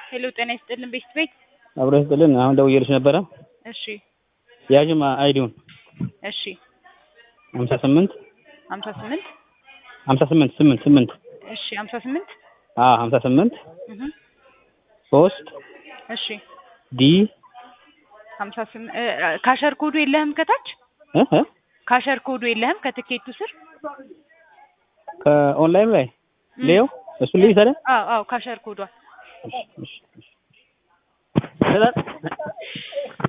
ሄሎ ጤና ይስጥልን ቤት ቤት አብሮ ይስጥልን። አሁን ደውዬልሽ ነበረ። እሺ ያዥማ አይዲውን እሺ ሀምሳ ስምንት ሀምሳ ስምንት ሀምሳ ስምንት ስምንት ስምንት እሺ ሀምሳ ስምንት አዎ ሀምሳ ስምንት እህ ሶስት እሺ ዲ ሀምሳ ስምንት ካሸር ኮዱ የለህም ከታች እ እ ካሸር ኮዱ የለህም ከትኬቱ ስር ከኦንላይን ላይ ሌው እሱ ልይ ታዲያ አዎ አዎ ካሸር ኮዷ እሺ እሺ እሺ